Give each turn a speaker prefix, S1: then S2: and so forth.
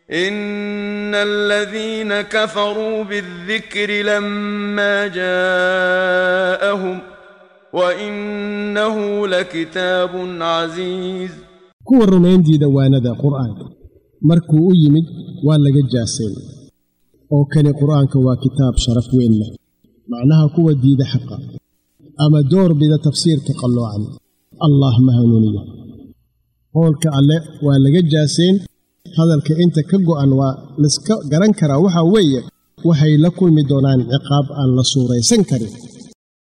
S1: ان الذين كفروا بالذكر لما جاءهم وانه لكتاب عزيز
S2: kuwa rumayntiida waanada qur'aanka markuu u yimid waa laga jaaseen oo kani qur'aanka waa kitaab sharaf weyn leh macnaha kuwa diida xaqa ama door bida tafsiirka qalloocan allah ma hanuuniyo qowlka alle waa laga jaaseen hadalka inta ka go'an waa laiska garan karaa waxaa weeye waxay la kulmi doonaan ciqaab aan la suuraysan karin